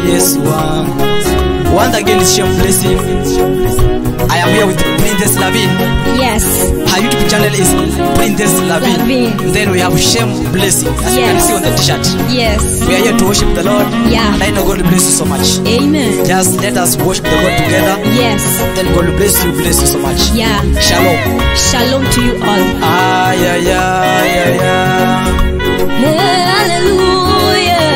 Yesu wangu. Once again, it's your blessing. I am here with Princess Lavin. Yes. Her YouTube channel is Princess Lavin. Lavin. Then we have Shem Blessing, as you can Yes. see on the t-shirt. Yes. We are here to worship the Lord. Yeah. And I know God will bless you so much. Amen. Just let us worship the God together. Yes. Then God will bless you, bless you so much. Yeah. Shalom. Shalom to you all. Ay, ay, ay, ay, ay. Hallelujah.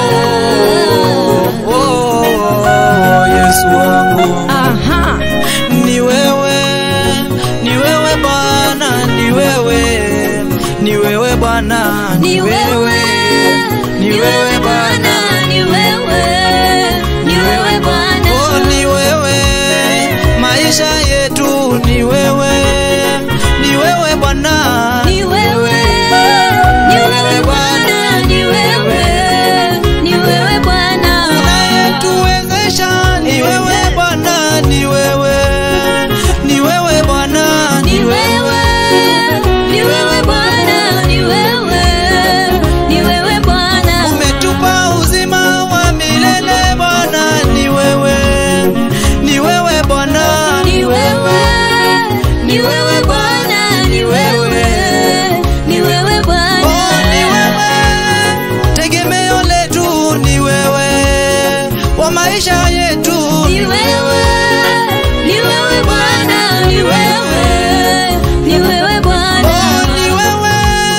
Oh, oh, Yesu wangu. Aha. Ni wewe, ni wewe Bwana, ni wewe, ni wewe Bwana, Ni wewe. ni wewe Bwana, Ni wewe. Ni wewe Bwana. oh, ni wewe, maisha yetu ni wewe, ni wewe Bwana, Ni wewe. Ni wewe Bwana. Ni wewe. Ni wewe Bwana. unayetuwezesha ni wewe Bwana, ni wewe, ni wewe Bwana, Ni wewe. Ni wewe Bwana. Ni wewe. Ni wewe Bwana. umetupa uzima wa milele Bwana, ni wewe, ni wewe Bwana, Ni wewe. Ni wewe Bwana. Ni wewe. Ni wewe Bwana. Oh, ni wewe, tegemeo letu ni wewe, wa maisha yetu Ni wewe, ni wewe Bwana, ni wewe, ni wewe Bwana. Oh, ni wewe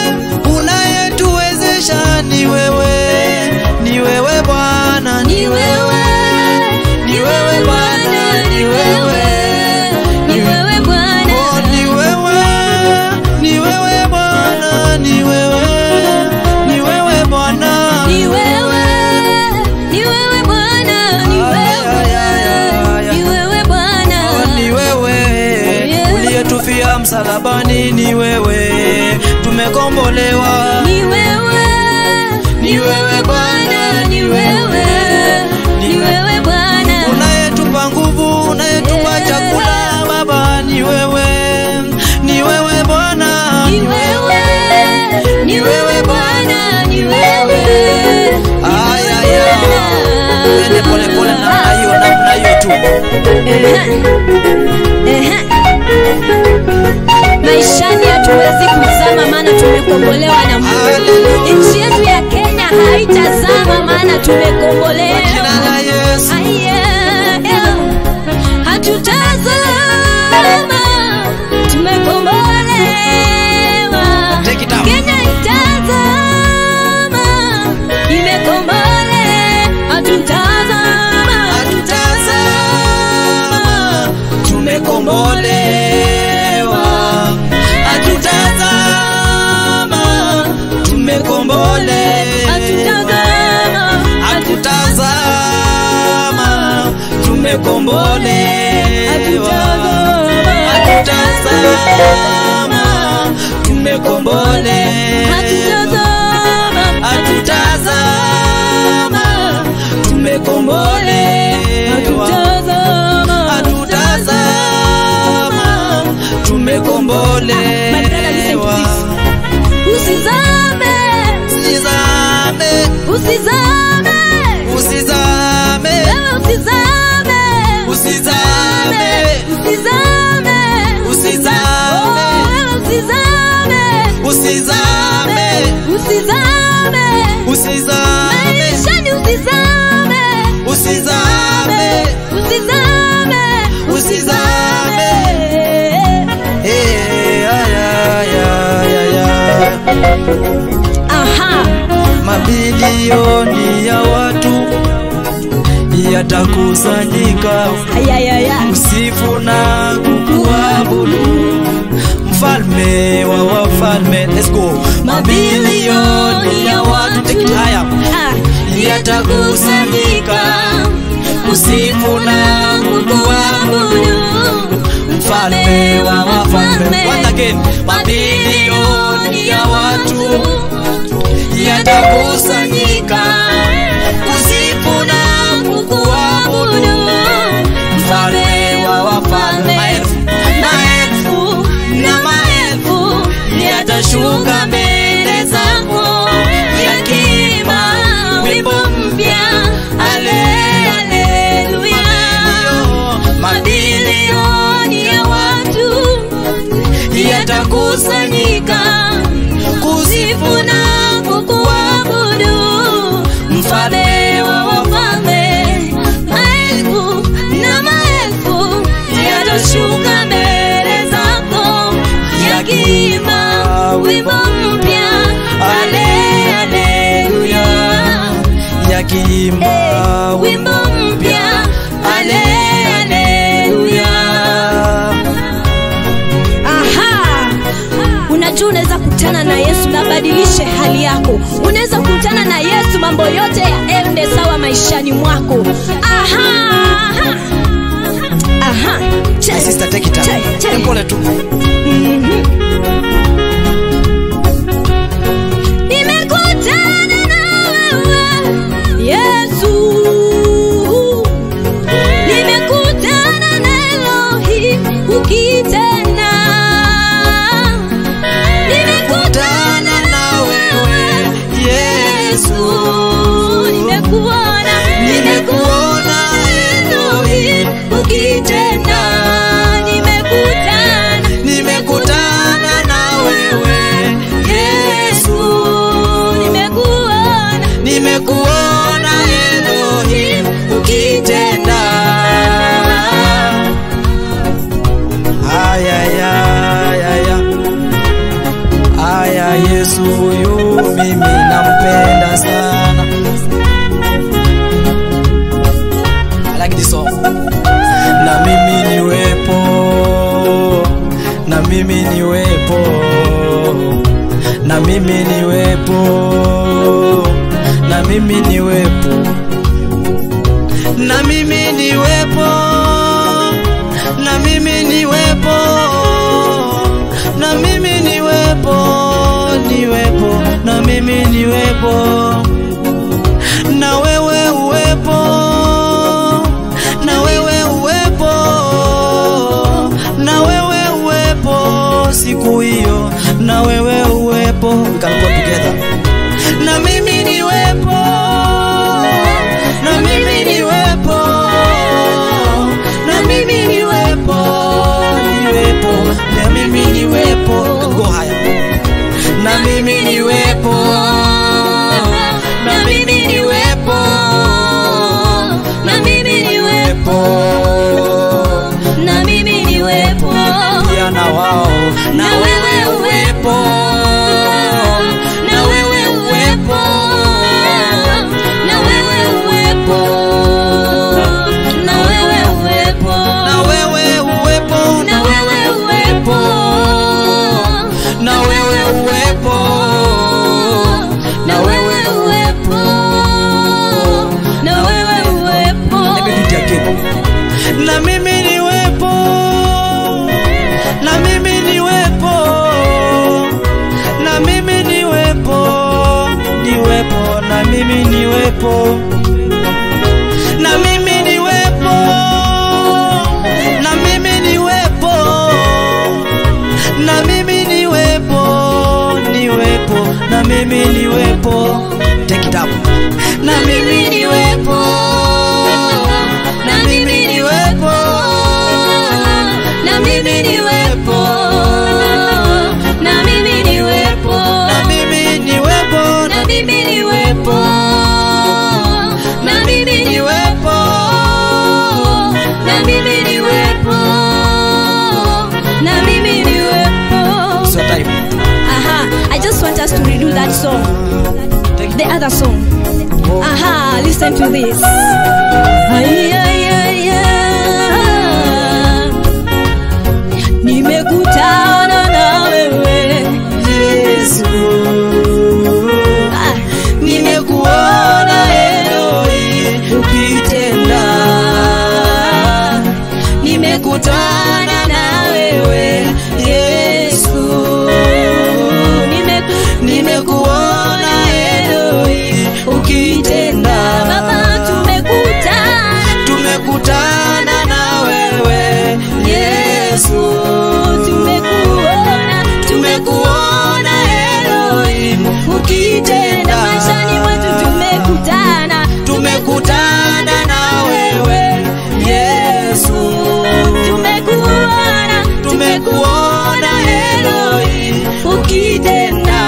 unayetuwezesha, ni wewe, ni wewe Bwana, Ni wewe, ni wewe Bwana, ni wewe, ni wewe Bwana. Oh, ni wewe, ni wewe Bwana, ni wewe, ni wewe Bwana. Ni wewe, ni wewe Bwana, ni wewe, ni wewe Bwana. Oh, ni wewe Yeah. uliyetufia msalabani, ni wewe tumekombolewa. Ni wewe, ni wewe Bwana, ni wewe, ni wewe Bwana. unayetupa nguvu, unayetupa Yeah. chakula Baba, ni wewe, ni wewe Bwana, Ni wewe, ni wewe Bwana, ni wewe, ni Ay, wewe ay, ay. Bwana. Twende pole pole namna hiyo, namna hiyo tu. Ehe. Ehe. Maishani hatuwezi kuzama maana tumekombolewa na Mungu. Hallelujah. Nchi yetu ya Kenya haitazama maana tumekombolewa. Jina la Yesu. Aye, hatutazama tumekombolewa. Take it out. Kenya itazama imekombole, hatutazama Hatutazama, tumekombolewa. Hatutazama, tumekombolewa. hatutazama Hatutazama, tumekombolewa. Hatutazama, tumekombolewa. hatutazama Hatutazama, tumekombolewa. hatutazama Hatutazama, My brother, listen to tumekombolewa. this. usizame Usizame, usizame usizame, wewe usizame usizame, usizame usizame, Oh, wewe usizame usizame, usizame usizame, maishani usizame usizame, usizame usizame. Eh, ay, ay, ay, ay, ay. aha Mabilioni ya watu yatakusanyika ayayaya kusifu na kukuabudu mfalme wa wafalme. Let's go. Mabilioni ya watu take it higher. Ah, yatakusanyika kusifu na kukuabudu mfalme wa wafalme. Once again, mabilioni ya watu yatakusanyika kusifu na kukuabudu mfalme wa wafalme. Maelfu maelfu na maelfu yatashuka mbele zako yakiimba wimbo mpya, haleluya. hali yako unaweza kukutana na yesu mambo yote yaende sawa maishani mwako aha, aha. Aha. Che- My sister take it up. che- che- Pole tu. Nimekutana na wewe Yesu, nimekutana na Elohim ukitenda, nimekutana na wewe Yesu, nimekuona, nimekuona Elohim ukitenda, nimekutana Nimekutana na wewe Yesu, nimekuona nimekuona Elohim ukitenda. Aya ya ya ya. Aya Yesu huyu mimi nampenda sana. I like this song. Na mimi niwepo. Na mimi niwepo. Na mimi niwepo. Na mimi niwepo. Na mimi niwepo. Na mimi niwepo. Na mimi niwepo. Niwepo. Na mimi niwepo. Na wewe uwepo. Na wewe uwepo. Na wewe uwepo siku hiyo. Na wewe uwepo. We can go together. Na mimi niwepo. Na mimi niwepo. Na mimi niwepo. Niwepo. Na mimi niwepo. Go higher. Na mimi niwepo. Na mimi niwepo. na mimi niwepo na mimi niwepo Pia na wao. Na wewe uwepo. na wewe uwepo na wewe uwepo na wewe uwepo Na wewe uwepo. na wewe uwepo Na wewe uwepo. na wewe uwepo na wewe uwepo Let me do it again. Na mimi niwepo. Na mimi niwepo. Na mimi niwepo. Niwepo. Na mimi niwepo. Na mimi niwepo. Na mimi niwepo. Na mimi niwepo. Niwepo. Na mimi niwepo. Take it up. Na mimi niwepo. na mimi niwepo na mimi niwepo na mimi niwepo Na mimi niwepo. na mimi niwepo na mimi niwepo na mimi niwepo na mimi niwepo So time. aha i just want us to redo that song Take the other song Oh. aha listen to this Ay, ay, ay, ay. nimekutana na wewe Yesu. Ah, Nimekuona Eloi ukitenda. Nimekutana na wewe Yesu. nimeku- Nimekuona Eloi ukitenda. Baba, tumekutana Tumekutana na wewe Yesu. tumekuona Tumekuona Eloi ukitenda. maishani mwetu tumekutana tumekutana na wewe Yesu, tumekuona tumekuona Eloi ukitenda.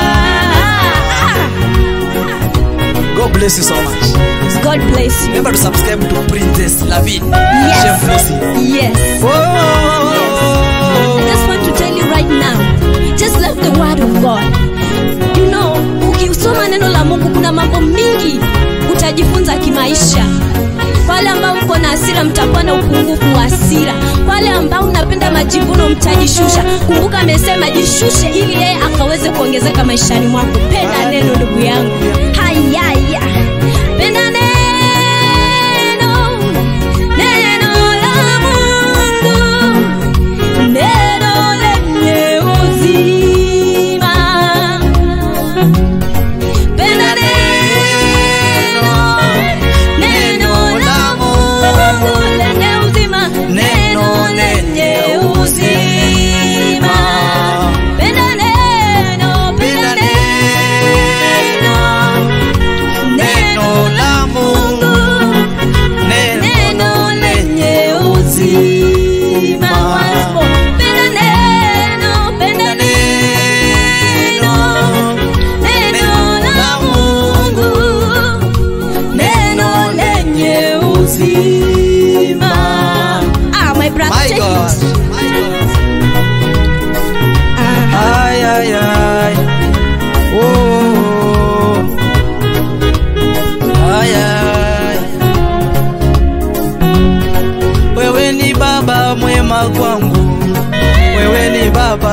God bless you so much. god bless you Remember to subscribe to Princess Lavin. Yes. Chef Lucy. yes I Oh. just want to tell you right now, just love the word of God. You know, ukisoma neno la Mungu kuna mambo mingi utajifunza kimaisha. Wale ambao mko na hasira mtakuwa na upungufu wa hasira. Wale ambao unapenda majivuno mtajishusha kumbuka amesema jishushe ili yeye akaweze kuongezeka maishani mwako penda neno ndugu yangu hayaya penda neno neno la mungu neno lenye uzima penda neno neno la mungu lenye uzima neno lenye uzima penda neno penda neno Neno la Mungu, neno lenye uzima Once more. penda neno penda neno neno la Mungu neno lenye uzima ah my brother My check God. it ah Ay, ay, ay. Oh. Ay, ay. Wewe ni baba mwema kwangu, wewe ni baba,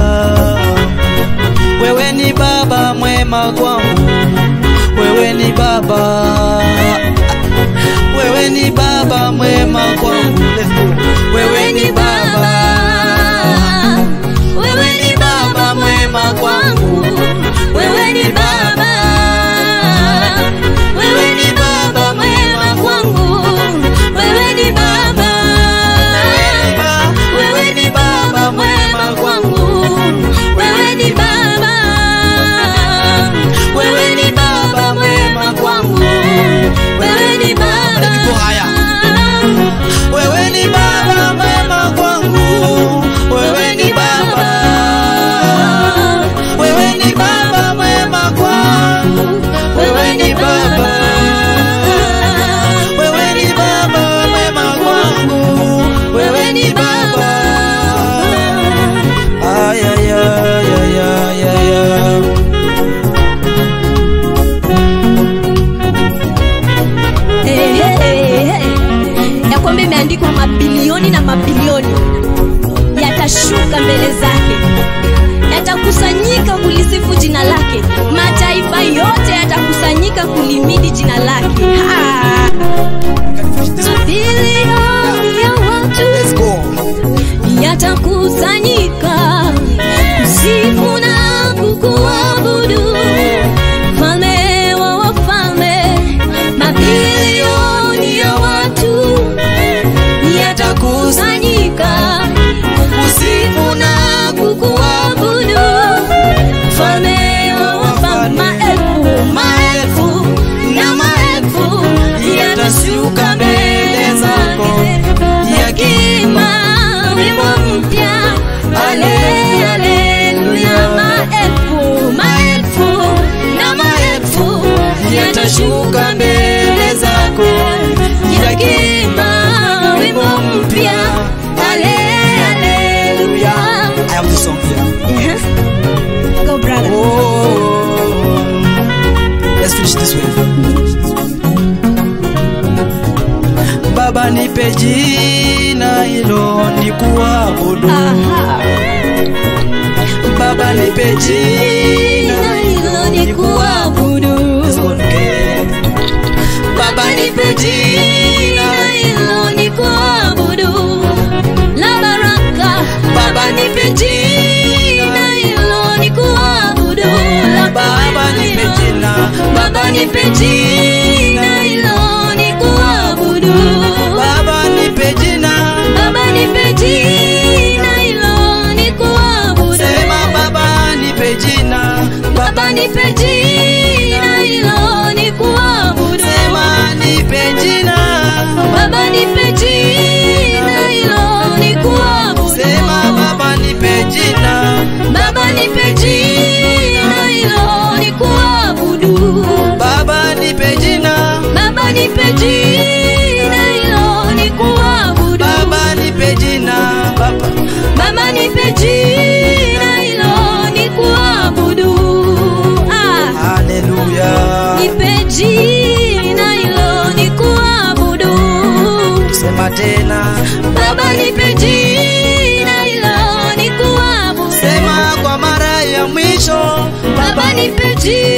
wewe ni baba mwema kwangu, wewe ni baba, wewe ni baba mwema kwangu, Let's go. wewe ni baba wewe ni baba mwema kwangu wewe ni baba wewe ni baba mwema kwangu wewe ni baba wewe ni baba mwema kwangu wewe ni baba wewe ni baba mwema kwangu wewe ni baba Niko haya. Wewe ni baba mwema kwangu, wewe ni baba, wewe ni baba mwema kwangu, wewe ni baba, wewe ni baba mwema kwangu, wewe ni baba. Ay, ay, ay, ay, ay, ay, ay. Eh, eh, eh, eh. ya kwamba imeandikwa mabilioni na mabilioni yatashuka mbele zake yatakusanyika kulisifu jina lake mataifa yote yatakusanyika kulimidi jina lake Ha! mabilioni ya watu Let's go. yatakusanyika kusifu na kukuabudu mfalme wa wafalme mabilioni ya watu yatakusanyika kusifu na kukuabudu mfalme wa wafalme maelfu maelfu na maelfu yatashuka mbele zako yakima wimbo mpya ale aleluya maelfu maelfu na maelfu yatashuka mbele zako yakima wimbo mpya ale aleluya I have this song here. go brother Oh, let's finish this way. Baba nipe jina hilo nikuabudu. aha Baba nipe jina jina hilo ni kuabudu Let's go again. Baba nipe jina hilo ni kuabudu la baraka baba nipe jina hilo ni kuabudu la Baba nipe jina baba nipe jina hilo ni kuabudu Baba nipe jina baba nipe jina hilo ni kuabudu Sema baba nipe jina baba nipe jina hilo ni kuabudu Sema nipe jina baba nipe jina hilo ni kuabudu Sema baba nipe jina baba nipe jina hilo ni kuabudu Baba nipe nipe jibu